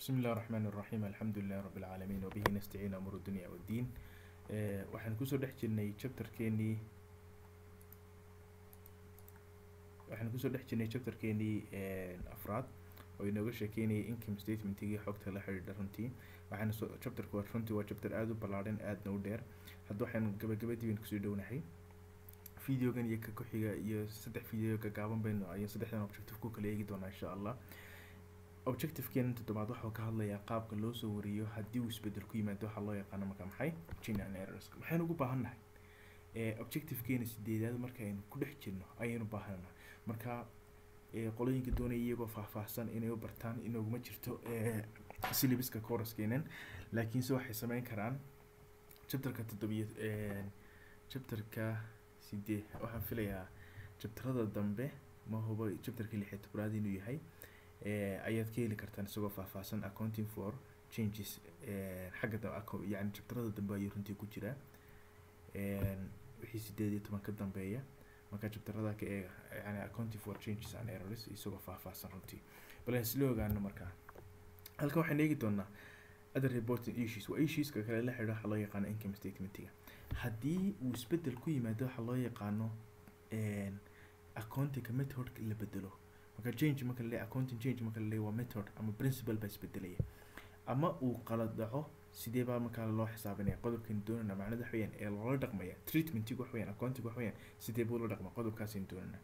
بسم الله الرحمن الرحيم الحمد لله رب العالمين وبه نستعين أمور الدنيا والدين Eh, waxaan kusoo dhex jirnay chapterkeenii waxaan kusoo dhex jirnay chapterkeenii afraad oo inooga sheekeynayay income statementigii xogta la xidhiidha runtii waxaana soo chapterka waa runtii waa chapter aada u ballaadhan aadna u dheer hadda waxaan gabagabadii baynu kusoo dhownahay videogan iyo ka ku-xiga iyo saddex video gagaaban baynu ayaan saddexdan objective ku kala eegi doonaa insha allah objectivekeena toddobaad waxuu ka hadlayaa qaabka loo soo wariyo haddii uu isbedel ku yimaado waxaa loo yaqaano marka maxay gin and errors maxaynu ugu baahannahay ee objectivekeena sideedaad markaynu ku dhex jirno ayaynu baahannahay marka ee qolooyinka doonaya iyagoo faahfaahsan inay u bartaan inooguma jirto ee syllabuska courskeenan laakiinse waxay sameyn karaan chapterka toddobiyo chapterka sidee waxaan filayaa chapterada dambe ma hubo chapterka lix iyo tobnaad inuu yahay eh, ayaad ka heli kartaan isagoo faahfaahsan accounting for changes eh, xagga da- acco- yani chapterada dambe ayuu runtii ku jiraa En, wixii sideed iyo toban ka dambeeya marka chapterada ka eega yani accounting for changes and errors isagoo faahfaahsan runtii bal isla ogaano markaa halkan waxaan eegi doonaa other reporting issues waa issueska kale la xidhiidha waxaa loo yaqaano income statementiga haddii uu isbedel ku yimaado waxaa loo yaqaano en, accountingka methodka la bedelo marka change marka la leeyahay accounting change marka la leeyahay waa method ama principle baa isbedelaya ama uu qalad dhaco sidee baa markaa loo xisaabinaya qodobkan doonana macnada wax weeyaan ee loola dhaqmaya treatmentiga wax weeyaan accounting wax weeyaan sidee buu la dhaqma qodobkaasaynu doonana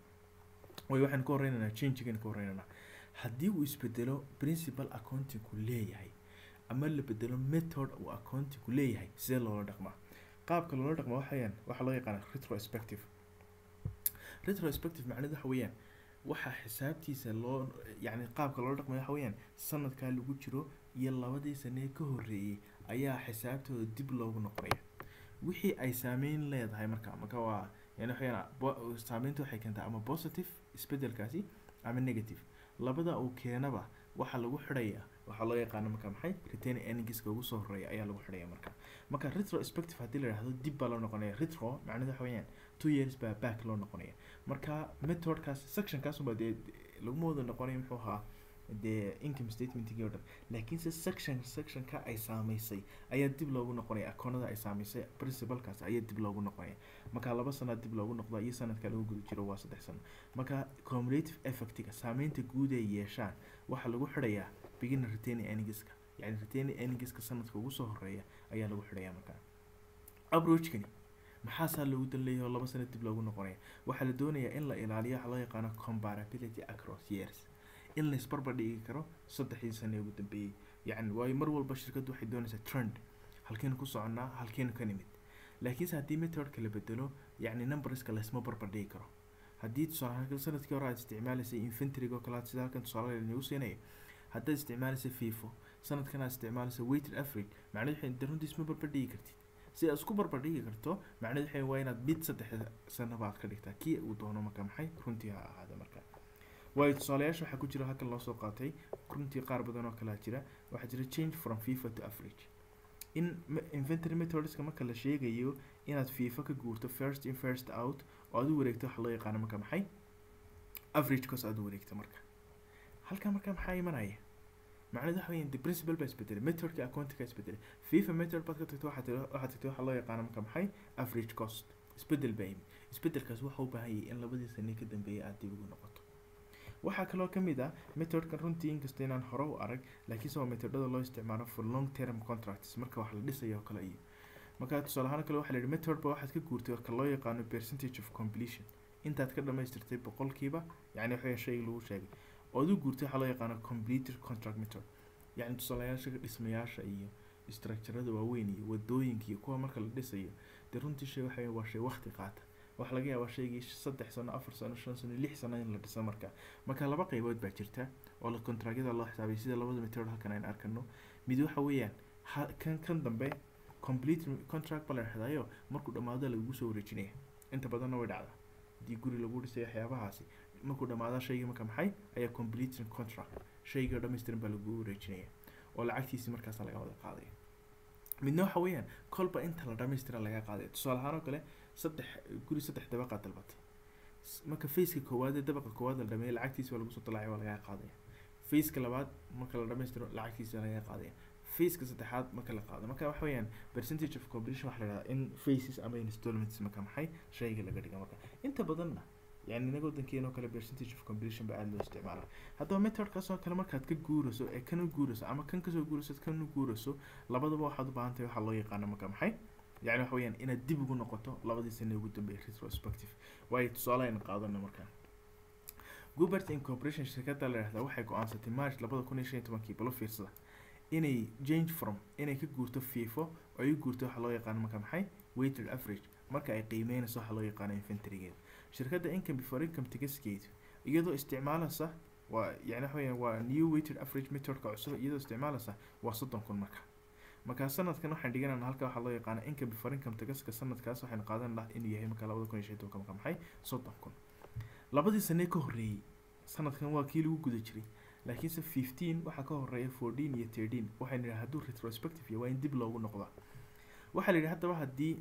way waxaan ka horeynaynaa changegan ka horeynaynaa haddii uu isbedelo principal accountingku leeyahay ama la bedelo method uu accountingku leeyahay sidee loola dhaqmaa qaabka loola dhaqma wax weeyaan waxaa loo yaqaana retrospective retrospective macnada waxa weeyaan waxaa xisaabtiisa loo yacni qaabka loola dhaqmayo waxa weeyaan sanadkaa lagu jiro iyo labadii sane ka horreeyey ayaa xisaabtooda dib loogu noqonaya wixii ay saameyn leedahay marka marka waa yani waxayaan bo- saameynta waxay keentaa ama positive isbedelkaasi ama negative labada uu keenaba waxaa lagu xidhayaa waxaa loo yaqaano marka maxay retain earningska ugu soo horeeya ayaa lagu xidhaya marka marka retrospective haddii la yidhahdo dib baa loo noqonaya retro macnada waxa weeyaan two years baa back loo noqonaya marka methodkaas sectionkaasuba dee laguma wada noqonayo muxuu ahaa dee income statementigii oo dhan laakiinse section sectionka ay saamaysay ayaa dib loogu noqonaya akoonada ay saamaysay principalkaas ayaa dib loogu noqonaya marka laba sanad dib loogu noqdo iyo sanadka lagu guda jiro waa saddex sano marka cumulative effectiga saameynta guud ay yeeshaan waxaa lagu xidhayaa beginner retaining earningska yani retaining earningska sanadka ugu soo horeeya ayaa lagu xidhayaa marka approachkani maxaasaa loogu dan leeyahay oo laba sano dib loogu noqonaya waxaa la doonayaa in la ilaaliyo waxa loo yaqaano comparability across years in la isbarbar dhigi karo saddexdii sane ugu dambeeyey yacni waayo mar walba shirkaddu waxay doonaysaa trend halkeenu ku soconnaa halkeenu ka nimid laakiinse haddii methodka la bedelo yacni numberska laysma barbar dhigi karo haddii tusaale ahaan sanadkii hore aad isticmaalaysay inventoryga oo kale aad sida halkan tusaale nagu siinaya haddaad isticmaalaysay fifo sanadkan aad isticmaalaysay weighted average macnahedu waxay de runtii isma barbar dhigi kartid si aad isku barbar dhigi karto macnahedu waxay waa inaad mid saddex sanaba aad ka dhigtaa kii uu doono marka maxay runtii ha ahaada marka waayo tusaalayaasha waxaa ku jira halkan loo soo qaatay runtii qaar badan oo kalea jira waxaa jira change from fifa to average in me- inventory methodska marka la sheegayo inaad fifa ka guurto first in first out oo aad u wareegto waxa loo yaqaano marka maxay average cos aad u wareegto marka halkaa marka maxaa imanaya macnahedu waxa weeyaan the principle baa isbedelay methodka accountingka isbedelay fifa method baad ka tagto waxaad tiri waxaad tagtay waxaa loo yaqaano marka maxay average cost isbedel baa yimid isbedelkaas waxa u baahan yahay in labadii sane ka dambeeyay aad dib ugu noqoto waxaa kaloo ka mid ah methodkan runtii inkasta inaan hore u arag laakiinse waa methodada loo isticmaalo for long term contracts marka wax la dhisayo oo kale iyo marka tusaale ahaan kale waxaa la yidhi method ba waxaad ka guurtay ka loo yaqaano percentage of completion intaad ka dhamaystirtay boqolkiiba yacni waxaa shayga lagu sheegay ood u guurtay waxaa loo yaqaano completed contract method yacni tusaalayaasha dhismayaasha iyo structurada waaweyn iyo wadooyinka iyo kuwa marka la dhisayo dee runtii shay waxa weeye waa shay waqti qaata waxaa laga yaabaa shaygii saddex sano afar sano shan sano lix sano in la dhiso marka marka laba qaybood baa jirta oo la contractyada loo xisaabay sida labada method halkan aynu arkano mid waxa weeyaan ha kan kan dambe complete contract ba la dhexdaayo markuu dhammaado lagugu soo wareejinaya inta badanna way dhacdaa haddii guri lagu dhisay waxyaabahaasi markuu dhammaado shaygii marka maxay ayaa complete contract shaygii oo dhammaystiran baa lagugu wareejinaya oo lacagtiisi markaasa laga wada qaadaya midna waxa weeyaan kolba inta la dhamaystira laga qaadaya tusaale ahaan oo kale saddex guri saddex dabaqaad dalbatay S- marka faceka koowaad ee dabaqa koowaad la dhameeyay lacagtiisa waa lagu soo dalaacay waa lagaa qaadaya faceka labaad marka la dhamaystiro lacagtiisa laga qaadaya faceka saddexaad marka la qaado marka waxa weeyaan percentage of completion waxa la yidhahdaa in faces ama installments marka maxay shayga laga dhiga marka inta badanna yani inaga wadankeena oo kale percentage of completion ba aada loo isticmaala haddaba methodkaas oo kale markaad ka guurayso ee kan u guurayso ama kan kasoo guurayso kan u guurayso labadaba waxaad u baahan tahay waxaa loo yaqaano marka maxay yani waxa weeyaan inaad dib ugu noqoto labadii sane ugu dambeeyay retrospective waayo tusaale aynu qaadana markaa gubert incorporation shirkadda la yihahdaa waxay go-aansatay march labada kun iyo shan iyo tobankii balo fiirsada inay change from inay ka guurto fifo oo ay u guurto waxa loo yaqaano marka maxay weighted average marka ay qiimeynayso waxa loo yaqaano inventorygeeda shirkadda income before income ticketskeedu iyadoo isticmaalaysa waa yani waxa weeyaan waa new weighted average methodka cusub iyadoo isticmaalaysa waa soddon kun marka markaa sanadkan waxaan dhiganana halka waxaa loo yaqaana income before income ticketska sanadkaas waxaynu qaadan lahaa inuu yahay marka labada kun iyo shan iyo tobanka marka maxay soddon kun labadii sanee ka horreeyey sanadkan waa kii lagu guda jiray laakiinse fifteen waxaa ka horeeya fourteen iyo thirteen waxaynu yidhaha hadduu retrospective yahay waa in dib loogu noqdaa waxaa la yidhi haddaba haddii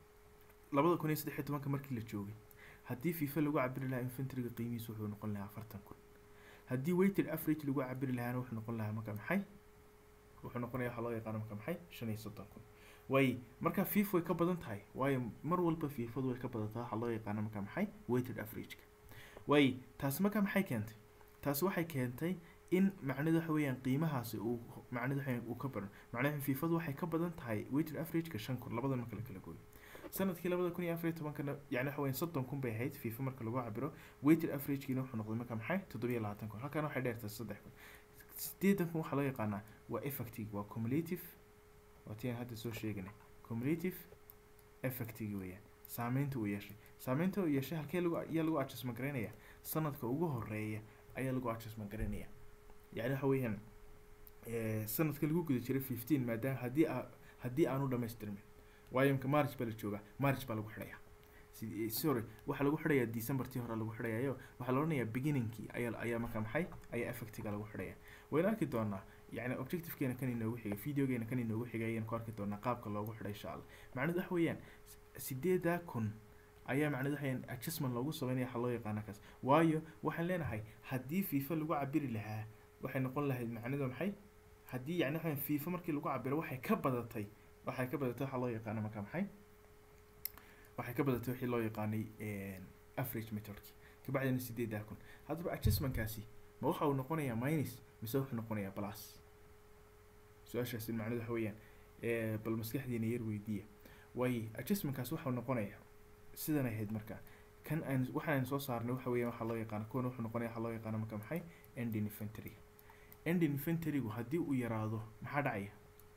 labada kun iyo saddex iyo tobanka markii la joogay haddii fifa lagu cabiri lahaa inventoryga qiimihiisu wuxuu noqon lahaa afartan kun haddii weighted average lagu cabiri lahaana wuxuu noqon lahaa marka maxay wuxuu noqonaya waxaa loo yaqaano marka maxay shan iyo soddon kun way marka fifa way ka badan tahay waayo mar walba fifadu way ka badataa waxaa loo yaqaano marka maxay weighted averageka way taasi marka maxay keentay taasi waxay keentay in macnadu waxa weeyaan qiimahaasi uu macnadu waxa uu ka badan macnaha fifadu waxay ka badan tahay weighted averageka shan kun labadan marka la kala gooyo sanadkii labada kun iyo afar iyo tobankana yani waxa weeyaan soddon kun bay ahayd fifa marka lagu cabiro weighted averagekiina wuxuu noqday marka maxay toddobiyo labaatan kun halkan waxay dheertahay saddex kun sideetan kun waxaa loo yaqaanaa waa effective waa cumulative waa tii aan hadda soo sheeganay cumulative effective weeyaan saameynta uu yeeshay saameynta uu yeeshay halkee lagu ayaa lagu adjustment garaynaya sanadka ugu horeeya ayaa lagu adjustment garaynaya yani waxa weeyaan sanadka lagu guda jiray fifteen maadaama haddii a haddii aanu dhamaystirmin waayo imka march baa la joogaa march baa lagu xidhayaa sorry waxaa lagu xidhayaa decembertii hore lagu xidhayayo waxaa la odhanayaa beginningkii ayaa ayaa marka maxay ayaa effectiga lagu xidhaya waynu arki doonaa yani objectivekeena kan inoogu xigay videogeena kan inoogu xigay ayaan ku arki doonaa qaabka loogu xidhay insha allah macnadu waxa weeyaan sideedaa kun ayaa macnadu waxa weeyaan adjustment loogu sameynaya waxaa loo yaqaana kaas waayo waxaan leenahay haddii fifa lagu cabiri lahaa waxay noqon lahayd macnadu maxay haddii yani waxa fifa markii lagu cabiro waxay ka badatay waxay ka badatay waxaa loo yaqaana marka maxay waxay ka badatay wixii loo yaqaanay average methodki kabacdina sideedaa kun haddaba adjustmentkaasi ma waxa uu noqonayaa minus mise wuxuu noqonayaa plus su-aashaasi macnadu waxa weeyaan bal maskaxdiina yar weydiiya waaye adjustmentkaasi waxau noqonayaa sidan ahayd marka kan aan waxaan soo saarnay waxa weeyaan waxaa loo yaqaana kuwan wuxuu noqonaya waxaa loo yaqaana marka maxay ending inventory ending inventorygu haddii uu yaraado maxaa dhacaya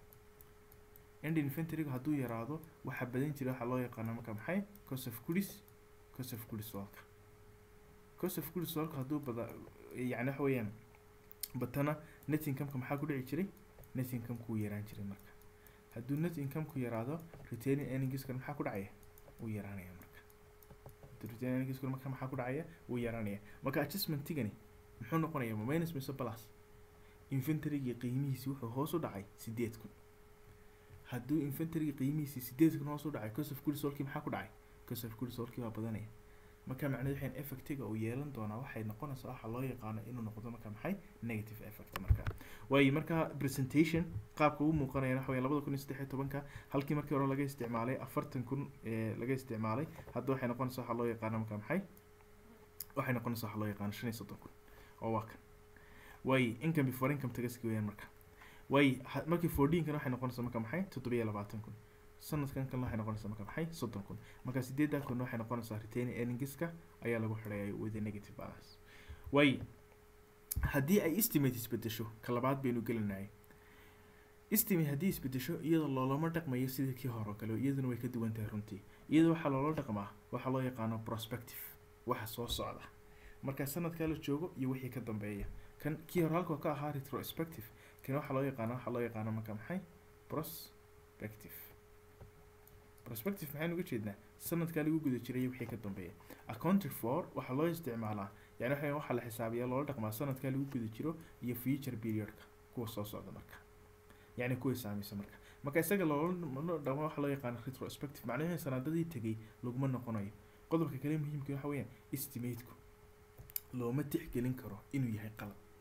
ending inventorygu hadduu yaraado waxaa badan jira waxaa loo yaqaana marka maxay cost of goods cost of goods soolka cost of goods soolka hadduu bada yani waxa weeyaan batana net incomeka maxaa ku dhici jiray net incomeka wuu yaraan jiray marka hadduu net incomeku yaraado retaining earningskan maxaa ku dhacaya wuu yaraanaya marka retaining earningskan marka maxaa ku dhacaya wuu yaraanaya marka adjustmentigani muxuu noqonaya ma minus mise plus inventorygii qiimihiisi wuxuu hoos u dhacay sideed kun hadduu inventorygii qiimihiisi sideed kun hoos u dhacay cost of goods soolkii maxaa ku dhacay cost of goods soolkii waa badanaya marka macnahedu waxaan effectiga uu yeelan doonaa waxay noqonaysaa waxa loo yaqaano inuu noqdo marka maxay negative effect marka waayo marka presentation qaabka uu muuqanaya waxa weeye labada kun iyo saddex iyo tobanka halkii markii hore laga isticmaalay afartan kun ee laga isticmaalay hadda waxay noqonaysaa waxa loo yaqaano marka maxay waxay noqonaysaa waxa loo yaqaano shan iyo soddon kun oo waa kan waayo income before income tagaski weeyaan marka waayo markii fourteenkan waxay noqonaysaa marka maxay toddobiyo labaatan kun sanadkan kalena waxay noqonaysaa marka maxay soddon kun marka sideedaa kun waxay noqonaysaa retaining earningska ayaa lagu xidhaya with a negative balance way haddii ay estimate isbedesho ka labaad baynu gelinayay estimate haddii isbedesho iyadoo loolama dhaqmayo sidii kii hore oo kale iyaduna way ka duwan tahay runtii iyada waxaa loola dhaqmaa waxaa loo yaqaano prospective waxa soo socda marka sanadkaa la joogo iyo wixii ka dambeeya kan kii hore halka ka ahaa retrospective kan waxaa loo yaqaana waxaa loo yaqaano marka maxay prospective prospective maxaynu uga jeednaa sanadkaa lagu guda jiray wixii ka dambeeya accounted for waxaa loo isticmaalaa yani waxa waxaa la xisaabiyaa loola dhaqmaa sanadkaa lagu guda jiro iyo future periodka kuwa soo socda marka yani kuwa saameysa marka marka isaga loola dhaqmo waxaa loo yaqaana retrospective macnaheedu sanadadii tegay laguma noqonayo qodobka kale muhiimka waxa weeyaan estimateku looma tixgelin karo inuu yahay qalab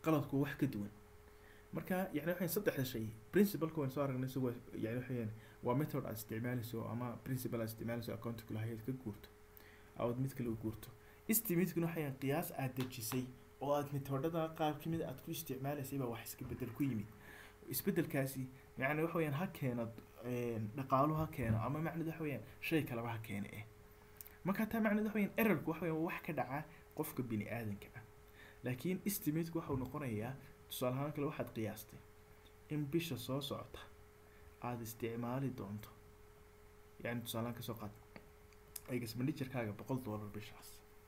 qaladku waa wax ka duwan marka yani waxayn saddexda shay principalka waan soo aragnay isagoo yani waxayaan waa method aad isticmaalayso ama principal aad isticmaalayso accountiga lahayd ka guurto aad mid kale u guurto estimatekuna waxayaan qiyaas aad dejisay oo aad methodada qaar kamid aad ku isticmaalaysay baa wax iska bedel ku yimid isbedelkaasi yani waxa weyaan ha keeno dhaqaalo ha keeno ama macned waxa weyaan shay kaleba ha keene eh marka taa macned waxa weyaan errorku waxa weyaan wax ka dhaca qofka bini aadanka ah laakiin estimateku waxau noqonayaa tusaale ahaan kale waxaad qiyaastay in bisha soo socota aada isticmaali doonto yani tusaalehaan kasoo qaad expenditurkaaga boqol dollar bishaas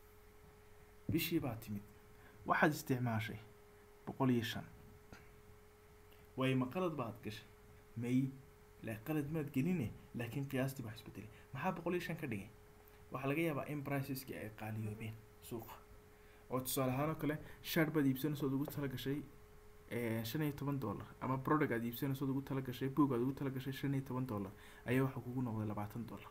bishii baa timid waxaad isticmaashay boqol iyo shan waayo ma qalad baad gashay may la qalad maad geline laakiin qiyaastii baa isbedelay maxaa boqol iyo shan ka dhigay waxaa laga yaabaa in priceski ay qaaliyoobeen suuqa oo tusaale ahaan oo kale shaar baad iibsanayso ood ugu tala gashay shan iyo toban dollar ama product aad iibsanayso ood ugu tala gashay boog aad ugu tala gashay shan iyo toban dollar ayaa waxaa kugu noqday labaatan dollar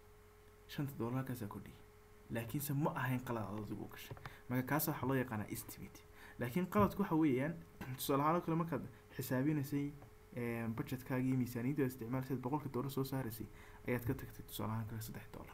shanta dollar halkaasaa kordhiyay laakiinse ma ahayn qalad aad adigu u gashay marka kaasa waxaa loo yaqaanaa estimate laakiin qaladku waxa weeyaan tusaale ahaan oo kale markaad xisaabinaysay budgetkaagii miisaaniyadda isticmaalsayd boqolka dollar soo saaraysay ayaad ka tagtay tusaale ahaan kale saddex dollar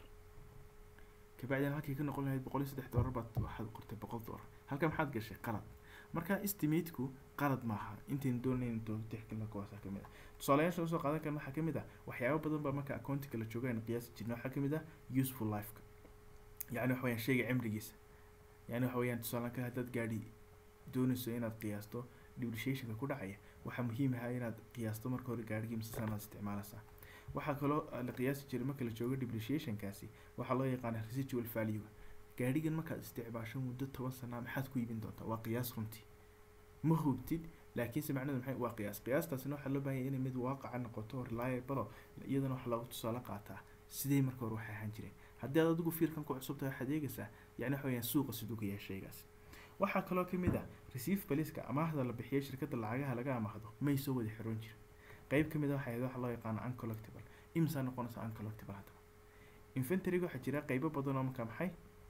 kabacdina halkii ka noqon lahayd boqol iyo saddex dollar baad waxaad qortay boqol dollar halka maxaad gashay qalad marka estimateku qalad maaha intaynu doonayn tixgelina kuwaasa kamid ah tusaalayaasha usoo qaadan karna waxaa kamid ah waxyaaba badan baa marka accountiga la jooga aynu qiyaasi jirna waxaa kamid ah useful lifeka yani waxa weyaan shayga cimrigiisa yani waxa weyaan tusaale kale haddaad gaadhi doonayso inaad qiyaasto depreciationka ku dhacaya waxaa muhiim ah inaad qiyaasto marka hore gaadhigii mise sanaad isticmaalaysaa waxaa kaloo la qiyaasi jiray marka la joogo depreciationkaasi waxaa loo yaqaana residual value gaadhigan markaad isticmaasho muddo toban sanaa maxaad ku iibin doontaa waa qiyaas runtii ma hubtid laakiinse macnadu maxay waa qiyaas qiyaastaasina waxaa loo baahanya inay mid waaqaca noqoto reliable iyadana waxaa loogu tusaale qaataa sidee marka hore waxay ahaan jireen haddii aad adigu fiirkan ku cusub tahay waxaad eegaysaa yani waxa weyaan suuqa siduu ka yahay shaygaas waxaa kaloo kamid ah receive baliska amaahda la bixiyo shirkadda lacagaha laga amaahdo may soo wada xiroon jirin qeyb kamid ah waxay waxa loo yaqaano uncollectible imsaa noqonaysa uncollectible haddaba inventoryga waxaa jira qeybo badan oo marka maxay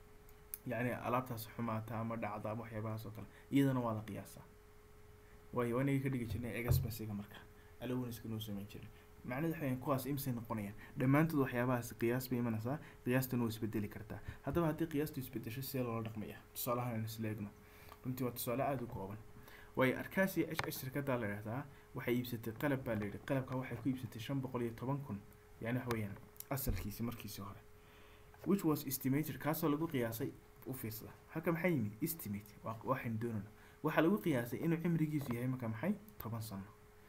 yani alaabtaas xumaata ama dhacda ama waxyaabahaas oo kale iyadana waa la qiyaasaa waayo waa inaga ka dhigi jirnay expensiga marka alowniska noo sameyn jirin macnada waxaweyan kuwaas imsay noqonayaan dhammaantood waxyaabahaas qiyaas bay imanaysaa qiyaastana waa isbedeli kartaa haddaba haddii qiyaastu isbedesho sidee loola dhaqmaya tusaalahan aynu isla eegno runtii waa tusaale aada u kooban waayo arkaasi h h shirkaddaa la idhahdaa waxay iibsatay qalab baa la yidhi qalabka waxay ku iibsatay shan boqol iyo toban kun yani waxa weeyaan asalkiisi markiisii hore which was estimated kaasoo lagu qiyaasay u fiirsada halka maxaa yimid estimate waa waxaynu doonayno waxaa lagu qiyaasay inuu cimrigiisu yahay marka maxay toban sano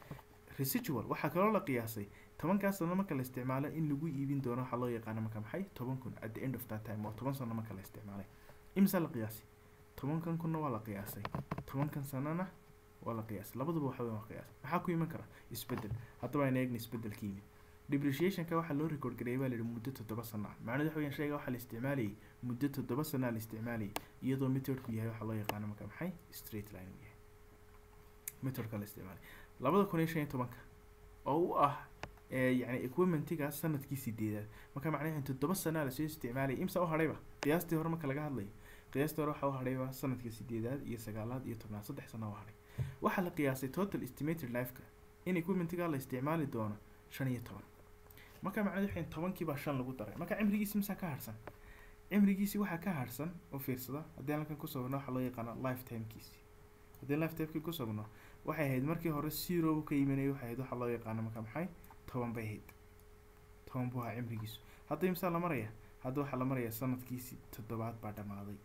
residual waxaa kaloo la qiyaasay tobankaas sano marka la isticmaalo in lagu iibin doono waxaa loo yaqaano marka maxay toban kun at the end of that time waa toban sano marka la isticmaalay imisa la qiyaasay tobankan kunna waa la qiyaasay tobankan sanona waa la qiyaasay labaduba waxa weyn waa qiyaas maxaa ku iman kara isbedel haddaba ayna eegna isbedelka yimid depreciationka waxaa loo record gareeyay baa la yidhi muddo toddoba sano ah macnahedu waxa weyan shayga waxaa la isticmaalayay muddo toddoba sanaa la isticmaalayay iyadoo methodku yahay waxaa loo yaqaano marka maxay straight line uu yahay methodka la isticmaalay labada kun iyo shan iyo tobanka oo u ah yani equipmentiga sanadkii sideedaad marka macnaheedu toddoba sanaa lasoo isticmaalayay imsa u hadhayba qiyaastii hore marka laga hadlayo qiyaastii hore waxaa u hadhayba sanadkii sideedaad iyo sagaalaad iyo tobnaad saddex sana u hadhay waxaa la qiyaasay total estimated lifeka in equipmentiga la isticmaali doono shan iyo toban marka macnaheedu waxay tobankii baa shan lagu daray marka cimrigiisi misaa ka harsan cimrigiisi waxaa ka harsan oo fiirsada haddii aan halkan ku sugno waxaa loo yaqaana lifetimekiisi haddii lifetimekii ku sugno waxay ahayd markii hore zero ka imanayay waxay ahayd waxaa loo yaqaano marka maxay toban bay ahayd toban buu ahaa cimrigiisu hadda imsaa la maraya hadda waxaa la maraya sanadkiisi toddobaad baa dhamaaday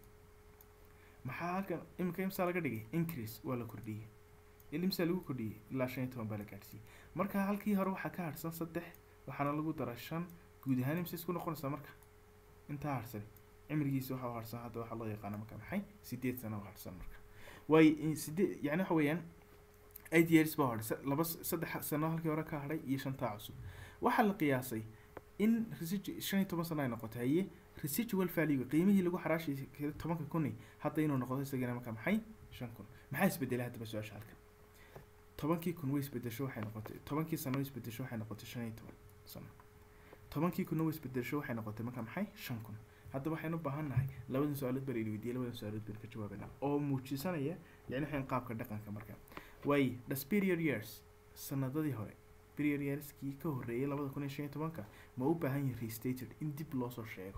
maxaa halkan imika imsaa laga dhigay increase waa la kordhiyey ilimsaa lagu kordhiyey ilaa shan iyo toban baa la gaadhsiiyey marka halkii hore waxaa ka harsan saddex waxaana lagu dara shan guud ahaan imsa isku noqonaysaa marka intaa harsan cimrigiisa waxaa harsan hadda waxaa loo yaqaana marka maxay sideed sano oo harsan marka waayo sideed yani waxa weeyaan eight years baa hadhay laba saddex sano halkii hore ka hadhay iyo shantaa cusub waxaa la qiyaasay in residu shan iyo toban sano ay noqotay haye residual value qiimihii lagu xaraashay tobanka kuni hadda inuu noqdo isagana marka maxay shan kun maxaa isbedelay haddaba su-aasha halkan tobankii kun way isbedesho waxay noqotay tobankii sano way isbedesho waxay noqotay shan iyo toban sano tobankii kunna way isbedesho waxay noqotay marka maxay shan kun haddaba waxaynu u baahan nahay labadan su-aalood baa la weydiiyay labadan su-aalood baan ka jawaabanaa oo muujisanaya yani waxaan qaabka dhaqanka marka waay the superior years sanadadii hore superior yearskii ka horreeyay labada kun iyo shan iyo tobanka ma u baahan yihin restated in dib loosoo sheego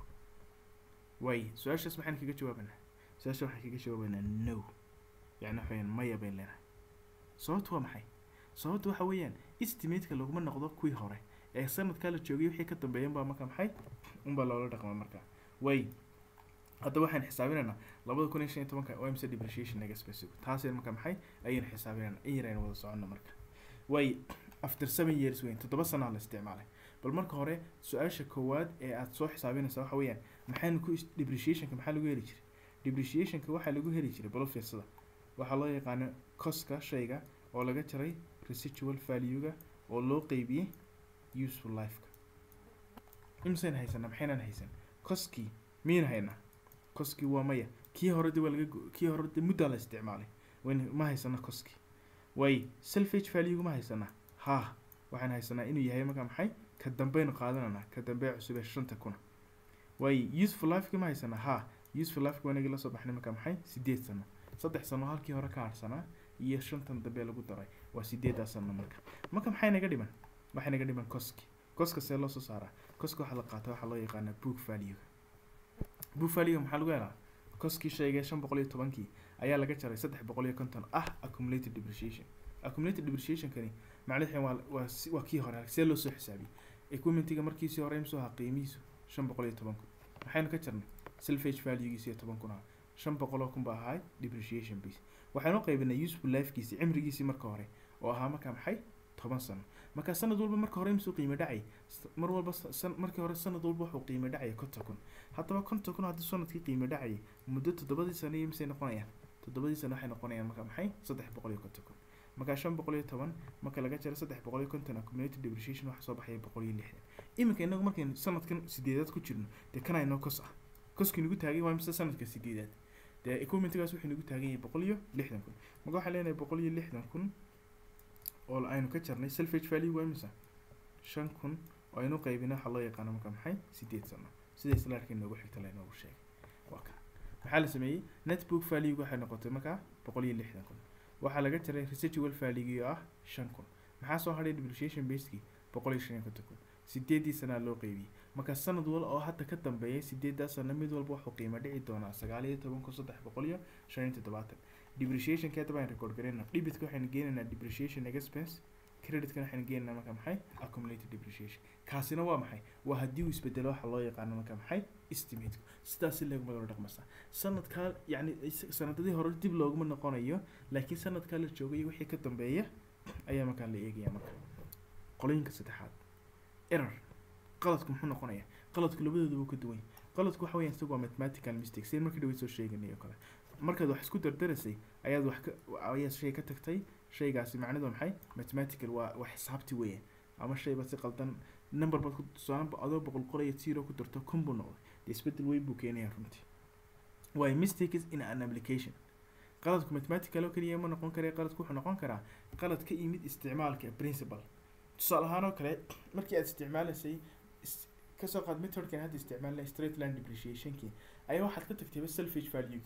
waay su-aashaas maxaan kaga jawaabanaa su-aasha waxaan kaga jawaabanaa no yani waxaweyaan maya bayn leenahay sababtu waa maxay sababtu waxa weeyaan estimateka laguma noqdo kuwii hore ee sanadkaa la joogay wixii ka dambeeya unbaa marka maxay unbaa loola dhaqma marka way hadda waxaan xisaabinaynaa labada kun iyo shan iyo tobanka waa imse depreciation naga specific taasay marka maxay ayaynu xisaabinaynaa in yaraynu wada soconno marka way after seven years weyn toddoba sanaa la isticmaalay bal marka hore su-aasha koowaad ee aad soo xisaabinaysa waxa weeyaan maxaynu ku depreciationka maxaa lagu heli jiray depreciationka waxaa lagu heli jiray balo fiirsada waxaa loo yaqaano coska shayga oo laga jaray residual value-ga oo loo qeybiyey useful lifeka imsayna haysanaa maxaynan haysan coskii miyayna haynaa coskii waa maya kii hore de waa laga go- kii hore de muddaa la isticmaalay wayn ma haysana coskii way selfage value ma haysanaa ha waxaan haysanaa inuu yahay marka maxay ka dambeynu qaadananaa ka dambe cusub ee shanta kuna way useful lifeki ma haysanaa ha useful lifeki wanagii lasoo baxnay marka maxay sideed sano saddex sano halkii hore ka harsanaa iyo shantan dambe lagu daray waa sideedaa sano marka marka maxay naga dhiman waxay naga dhiman coski coska see loo soo saaraa coska waxaa la qaata waxaa loo yaqaanaa book value book value maxaa lagu helaa coskii sheegay shan boqol iyo tobankii ayaa laga jaray saddex boqol iyo konton ah accumulated depreciation accumulated depreciationkani macnaheedu waa waa si- waa kii hore see loo soo xisaabiyey equipmentiga markiisii hore imsoo ahaa qiimihiisu shan boqol iyo toban kun maxaynu ka jarnay selfage valuegiisi iyo toban kun ah shan boqoloo kun ba ahaa depreciation base waxaanu qaybinay useful lifekiisi cimrigiisii marka hore oo ahaa marka maxay toban sano marka sanad walba marka hore imsuu qiimo dhacay s- mar walba sa- san- markii hore sanad walba wuxuu qiimo dhacaya konton kun haddaba konton kun haddii sanadkii qiimo dhacayay muddo toddobadii sano iyo misay noqonayaan toddobadii sano waxay noqonayaan marka maxay saddex boqol iyo konton kun marka shan boqol iyo toban marka laga jaro saddex boqol iyo konton accumulated depreciation waxaa soo baxaya boqol iyo lixdan iminka inagu markaynu sanadkan sideedaad ku jirno dee kana inoo kos ah koskii nagu taagay waa mise sanadka sideedaad dee equipmentigaas wuxuu nagu taagan yahay boqol iyo lixdan kun marka waxaan leenahay boqol iyo lixdan kun oo aynu ka jarnay selfage value waa imisa shan kun oo aynu qaybina waxaa loo yaqaano marka maxay sideed sano sida islaarkii noogu xigta laynoogu sheegay waa ka maxaa la sameeyey netbook value waxay noqotay markaa boqol iyo lixdan kun waxaa laga jaray residual value oo ah shan kun maxaa soo hadhay depreciation basekii boqol iyo shan iyo konton kun sideedii sanaa loo qeybiyey marka sanad wal oo hadda ka dambeeya sideedaa sano mid walba wuxuu qiimo dhici doonaa sagaal iyo toban kun saddex boqol iyo shan iyo toddobaatan depreciationka hadda baan record garaynaa dhibitka waxaynu geenaynaa depreciation expense creditka waxaynu geenaynaa marka maxay accumulated depreciation kaasina waa maxay waa haddii uu isbedelo waxa loo yaqaano marka maxay estimate sidaas si laguma loo dhaqmasaa sanadkaa yacni is- sanadadii hore dib looguma noqonayo laakiin sanadkaa la joogay wixii ka dambeeya ayaa markaa la eegaya marka qolooyinka saddexaad error qaladku muxuu noqonayaa qaladku labadooda wuu ka duwan yahay qaladku waxa weeyaan isagu waa mathematical mistake seen markii dhaway soo sheeganay oo kale markaad wax isku dardarasay ayaad wax ka ayaad shay ka tagtay shaygaasi macnidu waa maxay mathematical waa waa xisaabti weeyaan ama shayba si qaldan number baad ku tusaale adoo boqol qol iyo zero ku darto kun buu noqday dee isbedel weyn buu keenayaa runtii waayo mistake is in an application qaladku mathematical oo keliya ma noqon kare qaladku wuxuu noqon karaa qalad ka yimid isticmaalka principle tusaale ahaan oo kale markii aad isticmaalaysay is- kasoo qaad methodkan hadda isticmaalnay straight line depreciationkii ayaa waxaad ka tagtayba selfage value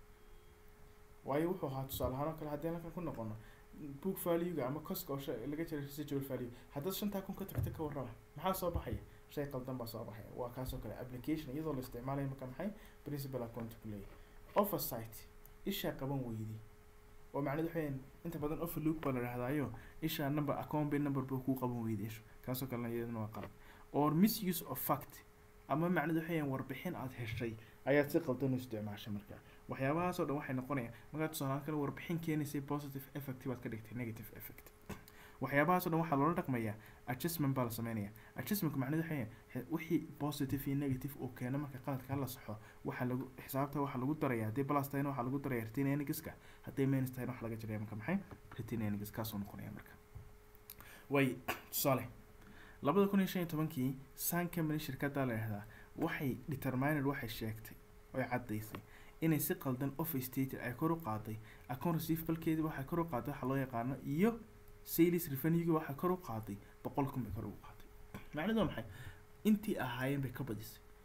waayo wuxuu ahaa tusaale ahaan oo kale haddii halkan ku noqono book value-ga ama coska oo shay- laga jiray residual value haddaad shantaa kun ka tagta ka warrama maxaa soo baxaya shay qaldan baa soo baxaya waa kaasoo kale application iyadoo la isticmaalayo marka maxay principal account ku leeyahay oversight ishaa qaban weydii oo macnaheedu waxay inta badan overlook baa la dhahdaayo ishaa number account bay number buu kuu qaban weyday ishu kaasoo kalena iyadana waa qalad or misuse of fact ama macnaheedu waxay warbixin aad heshay ayaad si qaldan u isticmaashay marka waxyaabahaasoo dhan waxay noqonayaan markaad tusaale kale warbixin keenaysay positive effect baad ka dhigtay negative effect waxyaabahaasoo dhan waxaa loola dhaqmayaa adjustment baa la sameynaya adjustmentku macnaheedu waxay yahay wixii positive iyo negative uu keeno marka qaladka la saxo waxaa lagu xisaabta waxaa lagu daraya haddii plus tahayna waxaa lagu daraya retain earningska hadday minus tahayna waxaa laga jaraya marka maxay retain earnings kaasoo noqonaya marka way tusaale labada kun iyo shan iyo tobankii sun company shirkadda la yidhahdaa waxay determined waxay sheegtay oy caddaysay inay si qaldan off stated ay kor u qaaday account receivablkeedii waxay kor u qaaday waxaa loo yaqaano iyo sales revenue waxay kor u qaaday boqol kun bay kor ugu qaaday macnaheedu waa maxay intii ahaayeen bay ka badisay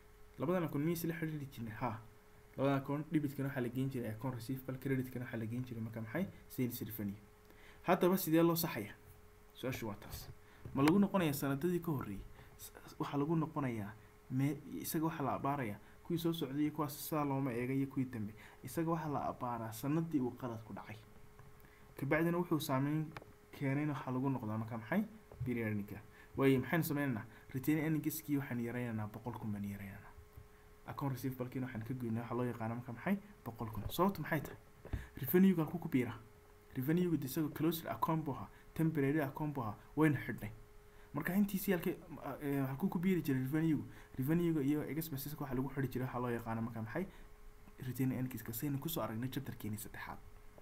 labadan akoon miyay isla xidhiiri jirnay ha labadan akoon debitkana waxaa la geyn jiray akoon receivable creditkana waxaa la geyn jiray marka maxay sales revenue haddaba sidee loo saxaya su-aashu waa taas ma lagu noqonayaa sanadadii ka horreeyay waxaa lagu noqonayaa mee isaga waxaa la abaarayaa kuwii soo socday iyo kuwaas sidaa looma eega iyo kuwii dambe isaga waxaa la abaaraa sanadii uu qalad ku dhacay kabacdina wuxuu saameyn keenayna waxaa lagu noqdaa marka maxay periodika waayo maxaynu sameynaynaa retain earningskii waxaan yaraynaynaa boqol kun baan yaraynaynaa account receivablekina waxaan ka goynaa waxaa loo yaqaana marka maxay boqol kun sababtu maxay tahay revenuega halku ku biira revenuega de isagoo closed account buu ahaa temporary account buu ahaa wayna xidhnay marka intiisii halkay halkuu ku biiri jiray revenuegu revenuega iyo expenseska waxaa lagu xidhi jiray waxaa loo yaqaana marka maxay retain earningska saynu kusoo aragnay chapterkeeni saddexaad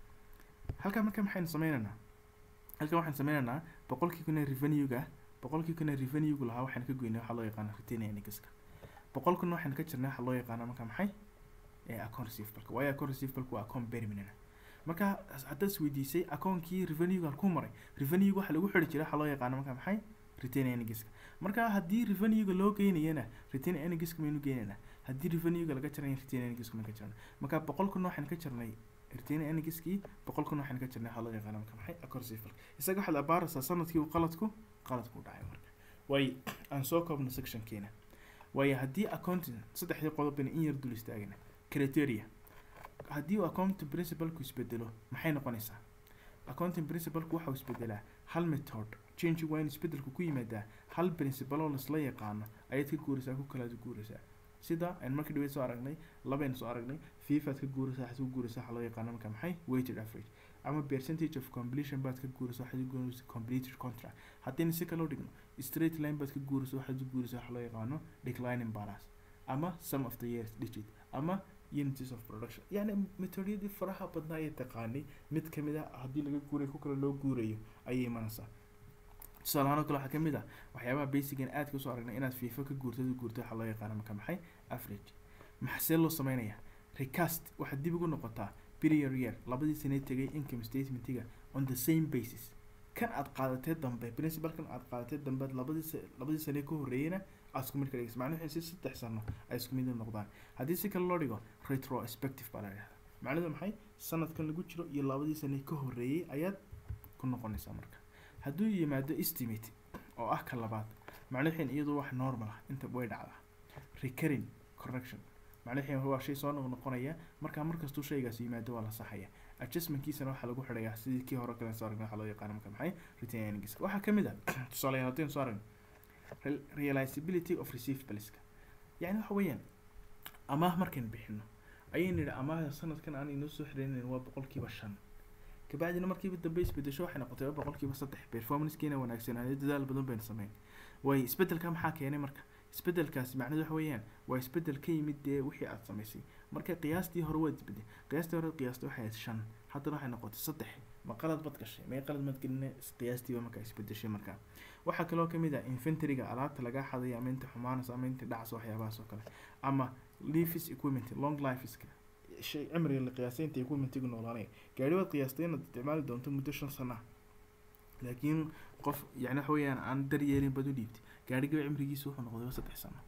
halkaa marka maxaynu sameynaynaa halkan waxaan sameynaynaa boqolkii kuna revenuega boqolkii kuna revenuegu lahaa waxaan ka goynay waxaa loo yaqaana retain earningska boqol kuna waxaan ka jirnay waxaa loo yaqaana marka maxay account receivableka waayo account receivableka waa account permanent marka haddaad isweydiisay account-kii revenuega halkuu maray revenuega waxaa lagu xidhi jiray waxaa loo yaqaana marka maxay retain earningska marka haddii revenuega loo geynayana retain earningska maynu geynaynaa haddii revenuega laga jaraya retain earningska maynu ka jarnay marka boqol kun waxaan ka jarnay retain earningskii boqol kun waxaan ka jirnay waxaa loo yaqaana marka maxay account receivable isaga waxaad abaaraysaa sanadkii uu qaladku qaladku u dhacay marka waayo aan soo koobno sectionkeena waayo haddii accounting saddexdii qodobana in yar dul istaagana criteria haddii uu accounting principalku isbedelo maxay noqonaysaa accounting principalku waxau isbedelaa hal method change waa in isbedelku ku yimaadaa hal principal oo lasla yaqaano ayaad ka guuraysaa ku kalaad guuraysaa sida aan markii dhaweyd soo aragnay labaynu soo aragnay fifaad ka guuraysaa waxaad ku guuraysaa waxaa loo yaqaano marka maxay weighted average ama percentage of completion baad ka guuraysaa waxaad ku guuraysaa completed contract haddayna si kaloo dhigno straight line baad ka guuraysaa waxaad ku guuraysaa waxaa loo yaqaano declining balance ama sum of the years digit ama unities of production yacni metodiyadii faraha badnaa ee taqaanay mid kamid ah haddii laga guurayo ku kale loo guurayo ayay imanaysaa tusaalahaan oo kale waxaa kamid ah waxyaabaha basican aadka usoo aragnay inaad fiifo ka guurtad u guurto waxaa loo yaqaana marka maxay average maxsee loo sameynayaa recast waxaad dib ugu noqotaa period year labadii sanee tegay income statementiga on the same basis kan aad qaadatee dambe principalkan aad qaadatee dambe labadii labadii sanee ka horreeyeyna aad isku mid ka dhigaysa macnuhu si saddex sano ay isku mid u noqdaan haddii si kale loo dhigo retrospective baa la dhahdaa macnuhu maxay sanadkan lagu jiro iyo labadii sanee ka horreeyey ayaad ku noqonaysaa marka hadduu yimaado estimate oo ah ka labaad macnuxin iyadu wax normal ah inta way dhacdaa recurring correction macnuxin waa shay soo noqnoqonaya markaa markastuu shaygaas yimaado waa la saxaya adjustmentkiisana waxaa lagu xidhayaa sidii kii hore kale soo aragnay waxaa loo yaqaana marka maxay retain earnings waxaa kamid ah tusaaleyaal haddaynu soo aragno realizability of receivables yacni waxa weeyaan amaah markaynu bixino ayaynu nidhi amaahda sanadkan aan inoo soo xiraynayn waa boqolkiiba shan kabacdina markiiba dambe isbedesho waxay noqotay boqolkiiba saddex performancekiina wanaagsanaaday dadaal badan baynu sameyn waayo isbedelka maxaa keenay marka isbedelkaasi macnahedu waxa weeyaan waa isbedel ka yimid dee wixii aad samaysay marka qiyaastii hore waad isbedel qiyaastii hore qiyaasta waxay ahayd shan haddana waxay noqotay saddex ma qalad bad gashay may qalad mad gelina qiyaastiiba markaa isbedeshay markaa waxaa kaloo kamid ah inventoryga alaabta lagaa xaday ama inta xumaanaysa ama inta dhacsa waxyaabahaas oo kale ama leafis equipment long lifeska shay cimriga la qiyaasay inta equipmentigu noolaanaya gaari waad qiyaastay inaad isticmaali doonto muddo shan sano ah laakiin qof yani waxa weeyaan aan daryeelin bad u dhiibtay gaarigaba cimrigiisa wuxuu noqday saddex sano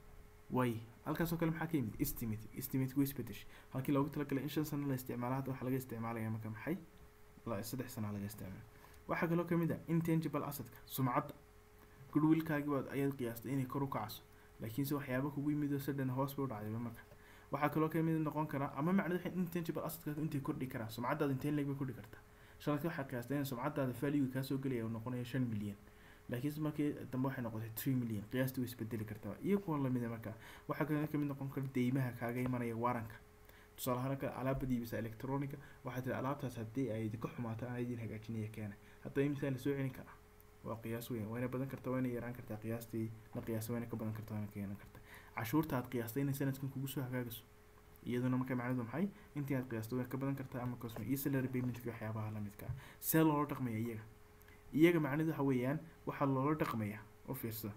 way halkaasoo kale maxaa ka yimid estimate estimate way isbedeshay halkii loogu talagalay in shan sano la isticmaalo hadda waxaa laga isticmaalaya marka maxay saddex sana laga isticmaala waxaa kaloo kamid ah intangible assetka sumcadda goodwillkaagi baad ayaad qiyaastay inay kor u kacso laakiinse waxyaaba kugu yimid oo sadhan hoos bay u dhacdayba marka waxaa kaloo kamid noqon karaa ama macnadu waxay intangible assetka intay kordhi karaan sumcaddaada intee leeg bay kordhi kartaa shanadka waxaa qiyaastay in sumcaddaada value kaasoo gelaya uu noqonayo shan milyan laakiinse markii dambe waxay noqotay three million qiyaastii way isbedeli kartaa iyo kuwa lamida marka waxaa kaloo kamid noqon kara deymaha kaaga imanaya waaranka tusaale ahaan kale alaabad iibisa electronica waxaa tiri alaabtaas haddii ay idinka xumaato aan idin hagaajinaya keena hadda imisa la soo celin karaa waa qiyaas weyn wayna badan karta wayna yaraan kartaa qiyaastii la qiyaasa wayna ka badan kartaa wayna ka yaraan kartaa cashuurta aad qiyaastay inay sanadkan kugu soo hagaagayso iyaduna marka macnaheedu maxay intii aad qiyaastay way ka badan kartaa ama cosme iyo salary paymentka waxyaabaha lamidka ah see loola dhaqmaya iyaga iyaga macnaheedu waxa weeyaan waxaa loola dhaqmaya u fiirsada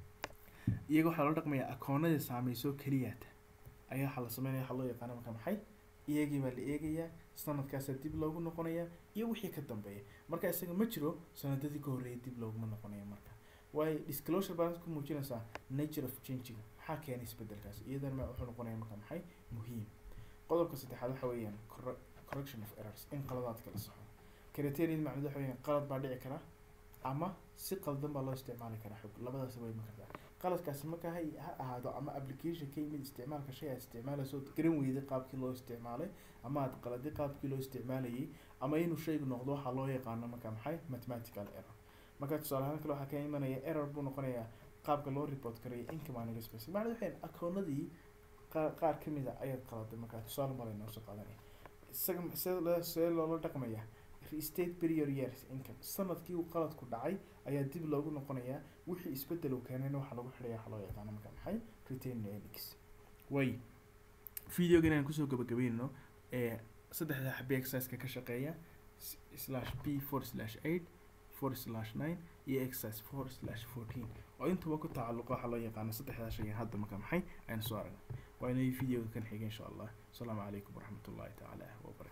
iyaga waxaa loola dhaqmaya akoonadii saameyso keliyaata ayaa waxaa la sameynaya waxaa loo yaqaana marka maxay iyagii baa la eegayaa sanadkaasaa dib loogu noqonaya iyo wixii ka dambeeya marka isaga ma jiro sanadadii ka horreeyay dib looguma noqonaya marka waayo disclosure balance ku muujinaysaa nature of changing maxaa keenay isbedelkaas iyadana ma wuxuu noqonaya marka maxay muhiim qodobka saddexaad waxa weeyaan corre- correction of errors in qaladaadka la saxo criterion macnadu waxa weeyaan qalad baa dhici kara ama si qaldan baa loo isticmaali karaa xog labadaas way iman kartaa qaladkaasi marka ha ha ahaado ama application ka yimid isticmaalka shay aad isticmaalayso ood garan weyday qaabkii loo isticmaalay ama aad qaladay qaabkii loo isticmaalayay ama inuu shaygu noqdo waxaa loo yaqaano marka maxay mathematical error marka tusaale ahaan kale waxaa ka imanaya error buu noqonayaa qaabka loo report karaya income and expense macnadu waxay akoonadii qaar qaar ka mid a ayaad qaladay markaa tusaale male noo soo qaadanaya isaga see see loola dhaqmaya state period years income sanadkii uu qaladku dhacay ayaa dib loogu noqonayaa wixii isbedel uu keenayna waxaa lagu xidhaya waxaa loo yaqaano marka maxay retain earnings way videogan aan kusoo gabagabeynno ee saddexda xabi exerciseka ka shaqeeya s- slash p four slash eight four slash nine iyo exercise four slash fourteen oo intuba ku tacalluqa waxaa loo yaqaano saddexdaa shay hadda marka maxay aynu soo aragna waa inay videoga kan xiga insha allah asalaamu calaykum waraxmatullahi tacaala wabarakatu